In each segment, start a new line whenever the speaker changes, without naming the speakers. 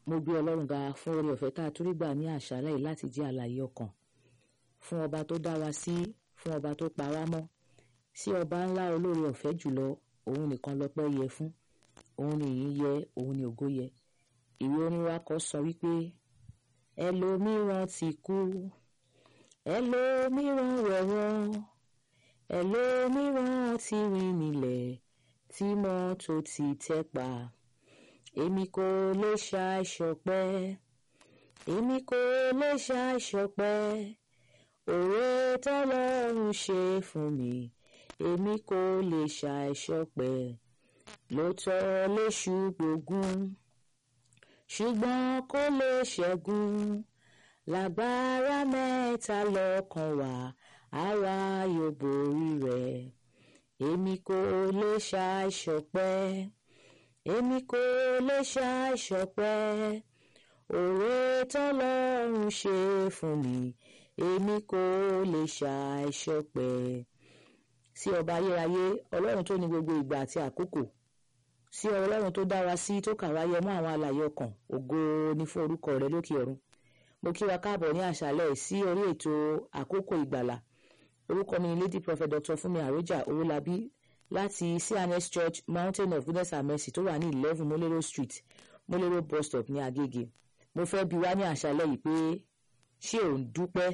mo gbé ọlọ́run ga fún oore ọ̀fẹ́ tá a tún rí gbà ní àṣálẹ́ yìí láti jẹ́ àlàyé ọkàn fún ọba tó dá wa sí fún ọba tó pa wá mọ́ sí ọba ńlá olóore ọ̀fẹ́ jùlọ òun nìkan lọ́pẹ́ yẹ fún òun ni ìyìn yẹ òun ni ògo yẹ ìwé orin wa kọ sọ wípé ẹlòmíràn ti kú ẹlòmíràn wẹ̀wọ̀n ẹlòmíràn ti rìn nílẹ̀ tí mọ́tò ti tẹ́ pa èmi kò lè ṣàìṣọpẹ́ èmi kò lè ṣàìṣọpẹ́ òwe tọ́lọ́run ṣe fún mi èmi kò lè ṣàìṣọpẹ́ lóòótọ́ léṣu gbógun ṣùgbọ́n kò lè ṣẹ́gun lágbára mẹ́ta lọ́kàn wá àwa yóò borí rẹ̀ èmi kò lè ṣàìṣọpẹ́ èmi kò lè ṣàìṣọpẹ́ òwe tọ́lọ́run ṣe fún mi èmi kò lè ṣàìṣọpẹ́ sí ọba ayérayé ọlọ́run tó ní gbogbo ìgbà àti àkókò sí ọlọ́run tó dá wa sí tó kà wá yẹ mọ́ àwọn alààyè ọkàn ògo ni fún orúkọ rẹ lókè ọ̀run mo kí wa káàbọ̀ ní àṣálẹ́ sí orí ètò àkókò ìgbàlà orúkọ mi ni lady prophet dr fúnmi àròjà owólabí láti cns church mountain of goodness and mercy tó wà ní eleven molero street molero bus stop ní agége mo fẹ́ bi wá ní àṣálẹ́ yìí pé ṣé ò ń dúpẹ́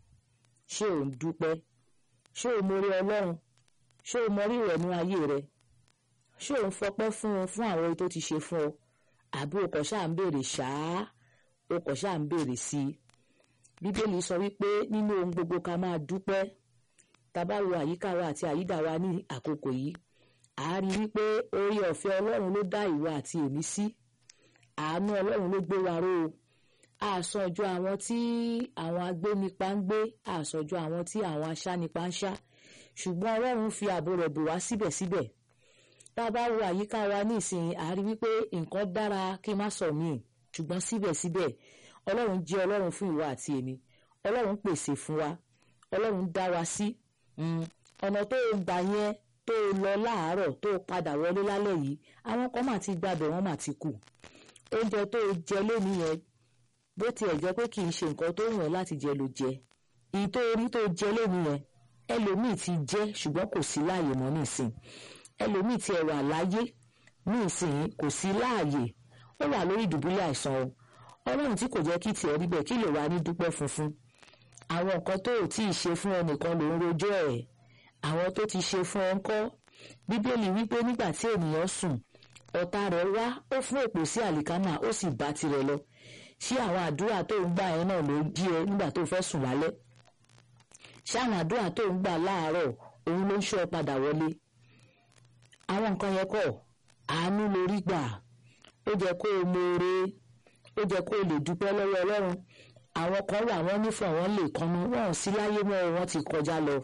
ṣé ò ń dúpẹ́ ṣé ò mórí ọlọ́run ṣé ò mọrí rẹ̀ ní ayé rẹ̀ ṣé ò ń fọpẹ́ fún un fún àwọn tó ti ṣe fún ọ àbí o kò ṣáà ń béèrè ṣáá o kò ṣáà ń béèrè sí i bíbélì sọ wípé nínú ohun gbogbo ká máa dúpẹ́ tá bá wo àyíká wa àti àyídà wa ní àkókò yìí a rí wípé orí ọ̀fẹ́ ọlọ́run ló dá ìwọ àti èmi sí àánú ọlọ́run ló gbé wa ró o àsọjọ àwọn tí àwọn agbénipa ń gbé àsọjọ àwọn tí àwọn aṣánipa ń ṣá ṣùgbọ́n ọlọ́run fi ààbò rẹ̀ bò wá síbẹ̀síbẹ̀ tá a bá wo àyíká wa ní ìsìn a rí wípé nǹkan dára kí n má sọ míì ṣùgbọ́n síbẹ̀síbẹ̀ ọlọ́run jẹ́ ọlọ́run fún ìwọ àti èmi ọlọ́run pèsè fún wa ọlọ́run dá wa sí ọ̀nà tó o gbà yẹn tó o lọ láàárọ̀ tó o padà wọlé lálẹ́ yìí àwọn kan mà ti gbàbẹ̀ wọ́n mà ti kù oúnjẹ tó o jẹ lónìí yẹn bó tiẹ̀ jẹ́ pé kì í ṣe nǹkan tó wù ẹ́ láti jẹ ló jẹ ìyí tó orí tó jẹ lónìí yẹn ẹlòmíì ti jẹ ṣùgbọ́n kò sí láàyè mọ́ nísìn ẹlòmíì ti ẹ̀wà láyé nísìn kò sí láàyè ó wà lórí ìdùbúlẹ̀ àìsàn o ọlọ́run tí kò jẹ́ kí tiẹ̀ rí bẹ́ẹ̀ kí lè wá ní dúpẹ́ funfun àwọn nǹkan tó ò tí ì ṣe fún ẹnìkan ló ń rojọ́ ẹ̀ àwọn tó ti ṣe fún ọ ń kọ́ bíbélì wípé nígbà tí ènìyàn sùn ọ̀tá rẹ̀ wá ó fún èpò sí àlìkámà ó sì bá tirẹ̀ lọ ṣé àwọn àdúrà tó ń gbà yẹn náà ló jí ẹ nígbà tó fẹ́ sùn lálẹ́ ṣé àwọn àdúrà tó ń gbà láàárọ̀ òun ló ń ṣọ́ ẹ padà wọlé àwọn nǹkan yẹn kọ́ àánú lórí gbà ó jẹ́ kó o mọ̀ọ́re ó jẹ́ kó o lè dúpẹ́ lọ́wọ́ ọlọ́run àwọn kan wà wọ́n nífọ̀ọ́ wọn lè kọ́nu wọn sí láyé mọ́ wọn ti kọjá lọ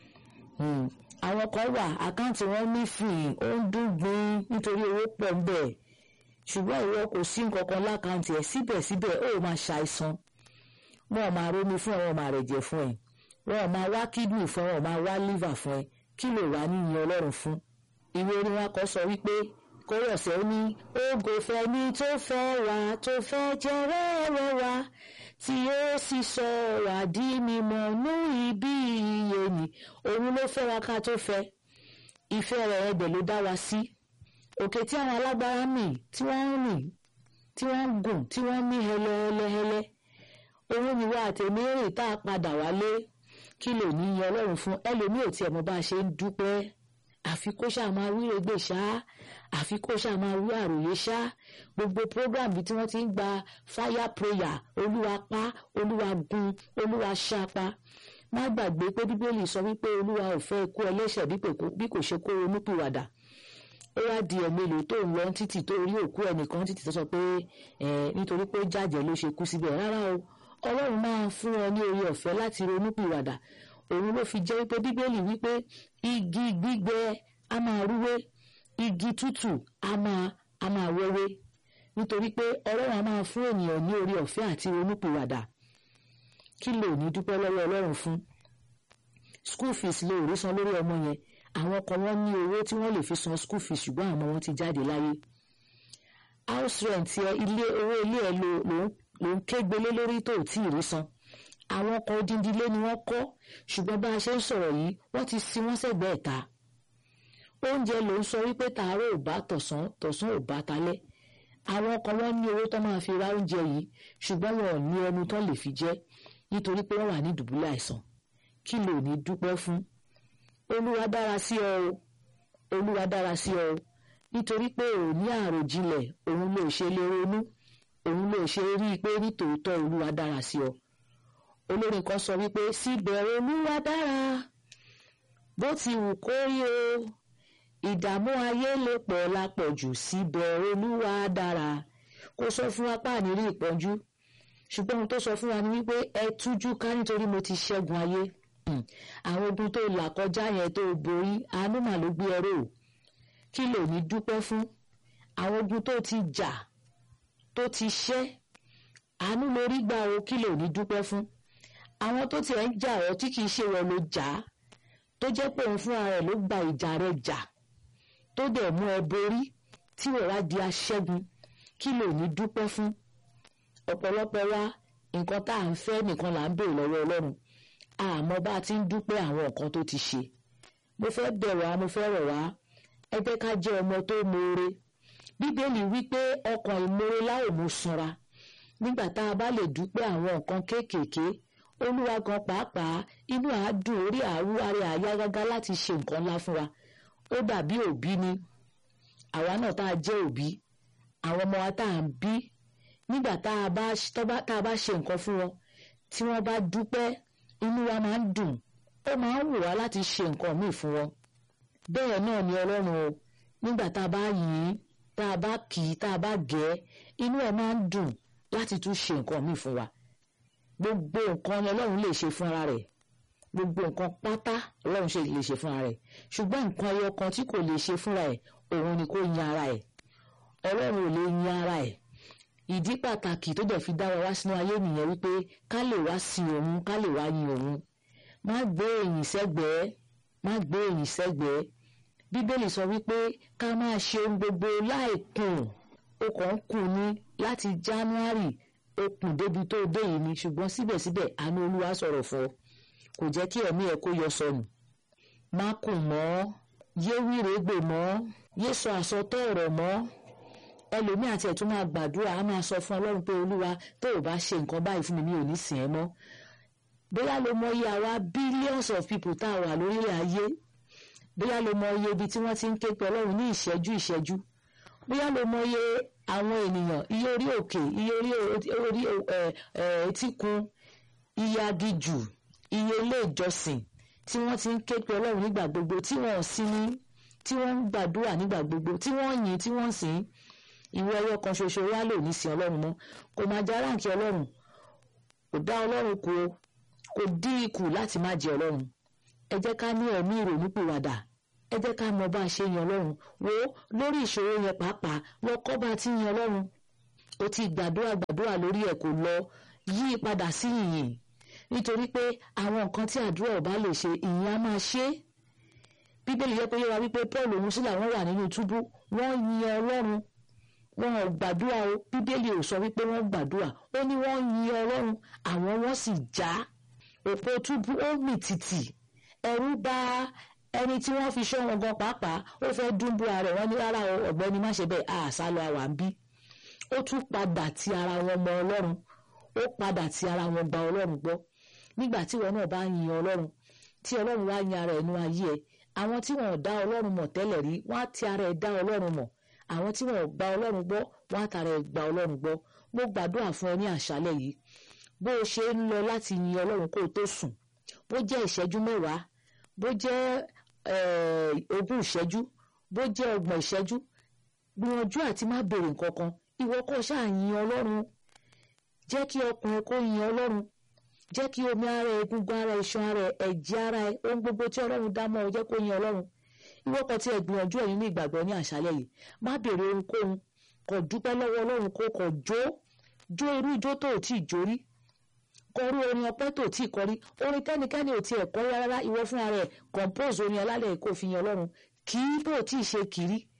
àwọn kan wà àkáǹtì wọn nífìyìn ó ń dún gbin nítorí owó pọ̀ ń bẹ̀ ṣùgbọ́n ìwọ kò sí nǹkankan lákàǹtì ẹ̀ síbẹ̀síbẹ̀ ó máa ṣàìsàn wọn ò máa rómi fún ẹ wọn ò máa rẹ̀jẹ̀ fún ẹ wọn ò máa wá kídìnì fún ẹ wọn ò máa wá lífà fún ẹ kí ló wà níyìn ọlọ́run fún ìwé orin wa kọ sọ wípé kórọ̀sẹ̀ ní ògo fẹ́ni tó fẹ́ wá tó fẹ́ jẹ́ rẹ́rẹ́ wá tí ó sì sọ wá di mímọ́ nú ibi iye ni òun ló fẹ́ wa ká tó fẹ́ ìfẹ́ rẹ̀ ẹbẹ̀ ló dá wa sí òkè tí àwọn alágbára mì tí wọ́n ń rìn tí wọ́n ń gùn tí wọ́n ń mí hẹlẹ́hẹlẹ́ òun ni wá àtẹ̀mí rìn tá a padà wálé kí ló ní yan ọlọ́run fún ẹlòmíì ò tiẹ̀ mọ bá a ṣe ń dúpẹ́ àfi kó ṣáà máa wí regbè ṣá àfi kó ṣáà máa wí àròyé ṣá gbogbo program bí tí wọ́n ti ń gba fire prayer olúwa pa olúwa gun olúwa ṣapa má gbàgbé pé bíbélì sọ wípé olúwa ò fẹ́ ikú ẹlẹ́ṣẹ̀ bí kò ṣe kó ronúpìwàdà ó wá di ẹ̀mélòó tó ń lọ títì tó rí òkú ẹnìkan títì tó sọ pé nítorí pé jàjẹ́ ló ṣe kú síbẹ̀ rárá o ọlọ́run máa fún ọ ní orí ọ̀fẹ́ láti ronúpìwàdà òun ló fi jẹ́ wípé bíbélì wípé igi gbígbẹ a máa rúwé igi tútù a máa a máa wẹ́wé nítorí pé ọlọ́run a máa fún ènìyàn ní orí ọ̀fẹ́ àti ronúpìwàdà kí ló ní dúpẹ́ lọ́wọ́ ọlọ́run fún school fees ló rí san lórí ọmọ yẹn àwọn kan wọ́n ní owó tí wọ́n lè fi san school fees ṣùgbọ́n àwọn wọn ti jáde láyé house rent ẹ ilé owó ilé ẹ ló ló ń kégbélé lórí tó tí ì rí san àwọn ọkọ̀ odindi ilé ni wọ́n kọ́ ṣùgbọ́n bá a ṣe ń sọ̀rọ̀ yìí wọ́n ti sin wọ́n sẹ́gbẹ̀ẹ́ ta oúnjẹ ló ń sọ wípé tààrọ̀ ò bá tọ̀sán tọ̀sán ò bá talẹ́ àwọn ọkọ̀ wọn ní owó tó máa fi ra oúnjẹ yìí ṣùgbọ́n wọn ò ní ẹnu tó lè fi jẹ nítorí pé wọ́n wà ní dùbúlẹ̀ àìsàn kí ló ní dúpẹ́ fún olúwa dára sí ọ o olúwa dára sí ọ o nítorí pé ò ní àròjinlẹ̀ òun ló ṣe lè ronú òun ló ṣe rí i pé nítòótọ́ olúwa dára sí ọ olórin kan sọ wípé síbẹ̀ olúwa dára bó ti wù kó rí o ìdààmú ayé lè pọ̀ lápọ̀jù síbẹ̀ olúwa dára kò sọ fún apá ànírí ìpọ́njú ṣùgbọ́n ohun tó sọ fún wa ni wípé ẹ tújú ká nítorí mo ti ṣẹ́gun ayé àwọn ogun tó là kọjá yẹn tó borí àánú mà ló gbé ẹrọ kí ló ní dúpẹ́ fún àwọn ogun tó ti jà tó ti ṣẹ́ àánú lórí gbà o kí ló ní dúpẹ́ fún àwọn tó tiẹ̀ ń jà ọ́ tí kìí ṣe wọ́n ló jà á tó jẹ́ pé òun fúnra rẹ̀ ló gba ìjà rẹ̀ jà tó dẹ̀ mú ẹ borí tí wọ́n wá di aṣẹ́gun kí ló ní dúpẹ́ fún ọ̀pọ̀lọpọ̀ wa nǹkan tá à ń fẹ́ nìkan là ń béèrè lọ́wọ́ ọlọ́run àmọ́ bá a ti ń dúpẹ́ àwọn nǹkan tó ti ṣe mo fẹ́ bẹ̀ wá mo fẹ́ rọ̀ wá ẹ jẹ́ ká jẹ́ ọmọ tó moore bíbélì wípé ọkàn ìmoore láò mú sanra nígbà tá a bá lè dúpẹ́ àwọn nǹkan kéékèèké olúwa gan pàápàá inú àádùn orí àárú ara àyá gágá láti ṣe nǹkan ńlá fún wa ó dàbí òbí ni àwa náà tá a jẹ́ òbí àwọn ọmọ wa tá à ń bí nígbà tá a bá ṣe nǹkan fún wọn tí wọ́n bá dúpẹ́ inú wa máa ń dùn ó máa ń wù wá láti ṣe nǹkan míì fún wọn bẹ́ẹ̀ náà ni ọlọ́run o nígbà tá a bá yìn ín tá a bá kì í tá a bá gẹ̀ ẹ́ inú ẹ̀ máa ń dùn láti tún ṣe nǹkan míì fún wa gbogbo nǹkan ni ọlọ́run lè ṣe fúnra rẹ̀ gbogbo nǹkan pátá ọlọ́run ṣe lè ṣe fúnra rẹ̀ ṣùgbọ́n nǹkan ẹyọ kan tí kò lè ṣe fúnra ẹ̀ òun ni kó yin ara ẹ̀ ọlọ́run ò lè yin ara ẹ̀ ìdí pàtàkì tó dẹ̀ fi dá wa wá sínú ayé nìyẹn wípé ká lè wá sin òun ká lè wá yin òun má gbé èyìn sẹ́gbẹ̀ẹ́ má gbé èyìn sẹ́gbẹ̀ẹ́ bíbélì sọ wípé ká máa ṣe ohun gbogbo láìkùn ó kàn ń kùn ní láti january ó kùn débi tó dé yìí ni ṣùgbọ́n síbẹ̀síbẹ̀ àánú olúwa sọ̀rọ̀ fún ọ kò jẹ́ kí ẹ̀mí ẹ̀ kó yọ sọnù má kùn mọ́ yé wírégbè mọ́ yé sọ àsọtọ́ ọ̀rọ̀ mọ́ ẹlòmíì àti ẹ̀tún máa gbàdúrà á máa sọ fún ọlọ́run pé olúwa tó o bá ṣe nǹkan báyìí fún mi mi ò ní sìn ẹ́ mọ́ bóyá ló mọ iye àwa billions of people tá a wà lórílẹ̀ ayé bóyá ló mọ iye ibi tí wọ́n ti ń ké pe ọlọ́run ní ìṣẹ́jú ìṣẹ́jú bóyá ló mọ iye àwọn ènìyàn iye orí òkè iye orí etíkun iye agijù iye ilé ìjọsìn tí wọ́n ti ń ké pe ọlọ́run nígbà gbogbo tí wọ́n sí ní tí wọ́n ń gbàdúrà nígbà gbogbo tí wọ́n yìn tí wọ́n sìn ìwọ ẹyọ kan ṣoṣo wá lò ní sin ọlọ́run mọ́ kò máa já ráǹkì ọlọ́run kò dá ọlọ́run kù o kò dí ikù láti má jẹ ọlọ́run ẹ jẹ́ ká ní ẹ̀mí ìrònúpìwàdà ẹ jẹ́ ká mọ bá a ṣe yan ọlọ́run wo lórí ìṣòro yẹn pàápàá lọ kọ́ bá a ti yan ọlọ́run o ti gbàdúrà gbàdúrà lórí ẹ̀ kò lọ yí padà sí ìyìn nítorí pé àwọn nǹkan tí àdúrà ọba lè ṣe ìyìn á máa ṣe é bíbélì yẹ kó yé wa wípé paul òun sílẹ̀ wọ́n wà nínú túbú wọ́n yin ọlọ́run wọn ò gbàdúrà o bíbélì ò sọ wípé wọ́n gbàdúrà ó ní wọ́n yin ọlọ́run àwọn wọ́n sì já òpó túbú ó mì tìtì ẹ̀rù bà ẹni tí wọ́n fi ṣọ́ wọn gan pàápàá ó fẹ́ dúnbú ara ẹ̀ wọ́n ní rárá o ọ̀gbẹ́ni má ṣe bẹ́ẹ̀ àṣà lọ àwà ń bí ó tún padà ti ara wọn mọ ọlọ́run ó padà ti ara wọn gba ọlọ́run gbọ́ nígbà tí wọn náà bá yin ọlọ́run tí ọlọ́run wá yin ara ẹnu ayé ẹ àwọn tí wọn ò dá ọlọ́run mọ̀ tẹ́lẹ̀ rí wọ́n á ti ara ẹ̀ dá ọlọ́run mọ̀ àwọn tí wọn ò gba ọlọ́run gbọ́ wọ́n á tara ẹ̀ gba ọlọ́run gbọ́ mo gbàdúrà fún ẹ ní àṣálẹ̀ yìí bó o ṣe ń lọ láti yin ọlọ́run kó o tó sùn bó jẹ́ ìṣẹ́jú mẹ́wàá bó jẹ́ ogún ìṣẹ́jú bó jẹ́ ọgbọ̀n ìṣẹ́jú gbìyànjú àti má béèrè nǹkan kan ìwọ kò ṣáà yin ọlọ́run jẹ́ kí ọkùnrin kó yin ọlọ́run jẹ́ kí omi ara ẹ egungun ara ẹ iṣan ara ẹ ẹ̀jẹ̀ ara ẹ ohun gbogbo tí ọlọ́run dá mọ́ ọ jẹ́ kó yin ọlọ́run ìwọ kan tí ẹ gbìyànjú ẹ̀yin ní ìgbàgbọ́ ní àṣálẹ́ yìí má béèrè ohunkóhun kò dúpẹ́ lọ́wọ́ ọlọ́run kó kò jó jó irú ijó tó ò tíì jó rí kọrú orin ọpẹ́ tó ò tíì kọ rí orin kẹ́nikẹ́ni ò tiẹ̀ kọ rárá ìwọ fúnra rẹ̀ compose orin alálẹ̀ kó fi yan ọlọ́run kì í bó ò tíì ṣe kiri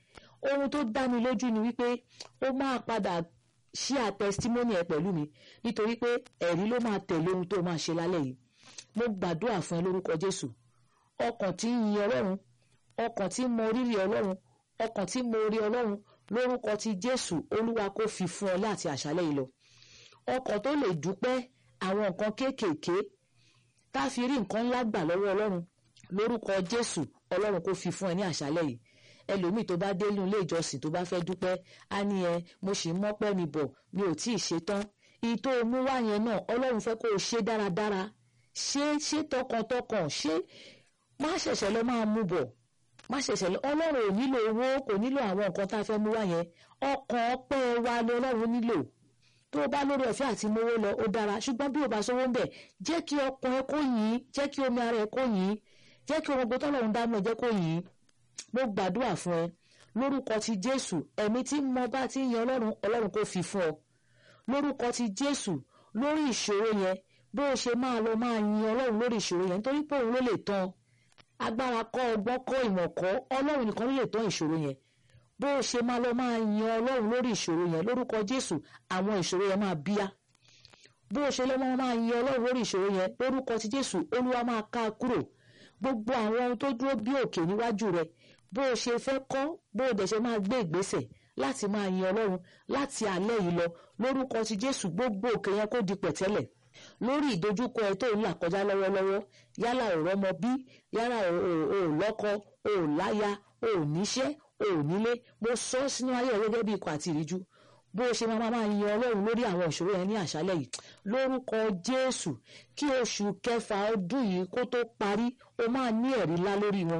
ohun tó dá mi lójú ni wípé ó máa padà share testimony ẹ pẹ̀lú mi nítorí pé ẹ̀rí ló máa tẹ̀lé ohun tó máa ṣe lálẹ́ yìí mo gbàdúrà fún ẹ lórúkọ Jésù ọkàn tí ń yin Ọlọ́run ọkàn tí ń mọ rírì Ọlọ́run ọkàn tí ń mọ orí Ọlọ́run lórúkọ ti Jésù Olúwa kó fi fún ọ láti àṣálẹ́ yìí lọ ọkàn tó lè dúpẹ́ àwọn nǹkan kéékèèké tá a fi rí nǹkan ńlá gbà lọ́wọ́ Ọlọ́run lórúkọ Jésù Ọlọ́run kó fi fún ẹ ní àṣálẹ́ yìí ẹlòmíì tó bá dé ilé ìjọsìn tó bá fẹ́ dúpẹ́ á ní ẹ mo sì ń mọ́pẹ́ mi bọ̀ mi ò tí ì ṣe tán ìtò mú wá yẹn náà Ọlọ́run fẹ́ kó o ṣe dáradára ṣe ṣe tọkàntọkàn ṣe má ṣẹ̀ṣẹ̀ lọ máa mú bọ̀ má ṣẹ̀ṣẹ̀ lọ Ọlọ́run ò nílò owó kò nílò àwọn nǹkan tá a fẹ́ mú wá yẹn ọkàn ọpẹ́ wa ni Ọlọ́run nílò tó o bá lórí ọ̀fẹ́ àti mowó lọ ó dára ṣùgbọ́n bí o bá sówó ń bẹ̀ jẹ́ kí ọkàn ẹ kó yìn jẹ́ kí omi ara ẹ kó yìn jẹ́ kí ohun gbọ́tọ́ lọ́run dámọ̀ jẹ́ kó yìn mo gbàdúrà fún ẹ lórúkọ ti Jésù ẹ̀mí tí mo bá ti yan Ọlọ́run Ọlọ́run kó fi fún ọ lórúkọ ti Jésù lórí ìṣòro yẹn bó o ṣe máa lọ máa yin Ọlọ́run lórí ìṣòro yẹn nítorí pé òun ló lè tán agbára kọ́ ọgbọ́n kọ́ ìmọ̀ kọ́ Ọlọ́run nìkan ló lè tán ìṣòro yẹn bó o ṣe máa lọ máa yin Ọlọ́run lórí ìṣòro yẹn lórúkọ Jésù àwọn ìṣòro yẹn máa bíyá bó o ṣe lọ máa yin Ọlọ́run lórí ìṣòro yẹn lórúkọ ti Jésù Olúwa máa ká a kúrò gbogbo àwọn ohun tó dúró bí òkè níwájú rẹ bó o ṣe fẹ́ kọ́ bó o dẹ̀ ṣe máa gbé ìgbésẹ̀ láti máa yin Ọlọ́run láti alẹ́ yìí lọ lórúkọ ti Jésù gbogbo òkè yẹn kó di pẹ̀tẹ́lẹ̀ lórí ìdojúkọ ẹ tó ń là kọjá lọ́wọ́lọ́wọ́ yálà ò rọ́mọ bí yálà ò lọ́kọ ò láya ò níṣẹ́ ò nílé mo sọ sínú ayé rẹ gẹ́gẹ́ bí ikọ̀ àti ìríjú bó o ṣe máa máa yin Ọlọ́run lórí àwọn ìṣòro yẹn ní àṣálẹ́ yìí lórúkọ Jésù kí oṣù kẹfà ọdún yìí kó tó parí o máa ní ẹ̀rí ńlá lórí wọn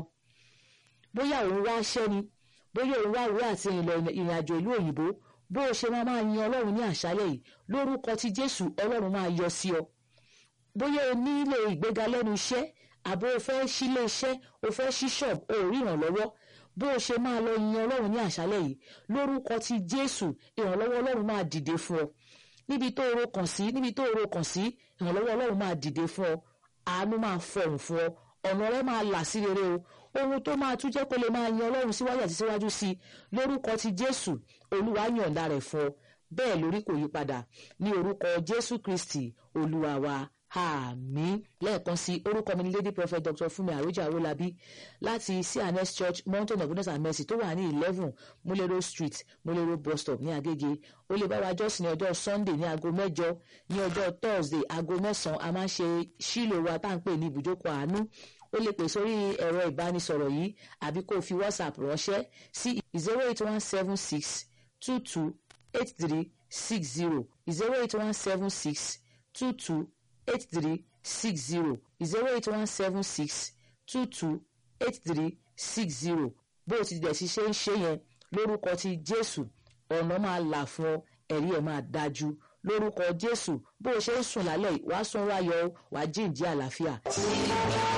bóyá òun wá ṣẹ́ ni bóyá òun wá ìwé àti ìrìn àjò ìlú òyìnbó bó o ṣe máa máa yin Ọlọ́run ní àṣálẹ́ yìí lórúkọ ti Jésù Ọlọ́run máa yọ sí ọ bóyá o nílò ìgbéga lẹ́nu iṣẹ́ àbó o fẹ́ sílé iṣẹ́ o fẹ́ ṣí ṣọ́ọ̀bù o ò rí ìrànlọ́wọ́ bó o ṣe máa lọ yin Ọlọ́run ní àṣálẹ́ yìí lórúkọ ti Jésù ìrànlọ́wọ́ Ọlọ́run máa dìde fún ọ níbi tó ro kàn sí níbi tó ro kàn sí ìrànlọ́wọ́ Ọlọ́run máa dìde fún ọ àánú máa fọhùn fún ọ ọ̀nà rẹ máa là sí rere o ohun tó máa tún jẹ́ kó lè máa yin Ọlọ́run síwájú àti síwájú sí i lórúkọ ti Jésù Olúwa yọ̀ǹda rẹ̀ fún ọ bẹ́ẹ̀ lórí kò yí padà ní orúkọ Jésù Kristi Olúwa wa àmín lẹ́ẹ̀kan sí orúkọ mi ní lady prophet dr Fúnmi Àròjà Awólabí láti cns church mountain of goodness and mercy tó wà ní eleven múlẹ́rọ̀ street múlẹ́rọ̀ bus stop ní Agége ó lè bá wa jọ́sìn ní ọjọ́ sunday ní aago mẹ́jọ ní ọjọ́ thursday aago mẹ́sàn-án a máa ń ṣe sílò wa tá à ń pè ní ibùjókòó àánú ó lè pè sórí ẹ̀rọ ìbánisọ̀rọ̀ yìí àbí kó o fi whatsapp ránṣẹ́ sí zero eight one seven six two two eight three six zero zero eight one seven six two two eight three six zero zero eight one seven six two two eight three six zero bó o ti dẹ̀ sí ṣe ń ṣe yẹn lórúkọ ti Jésù ọ̀nà máa là fún ọ ẹ̀rí ẹ̀ máa dájú lórúkọ Jésù bó o ṣe ń sùn lálẹ́ yìí wàá sùn wáyọ̀ wàá jíǹjí àlàáfíà.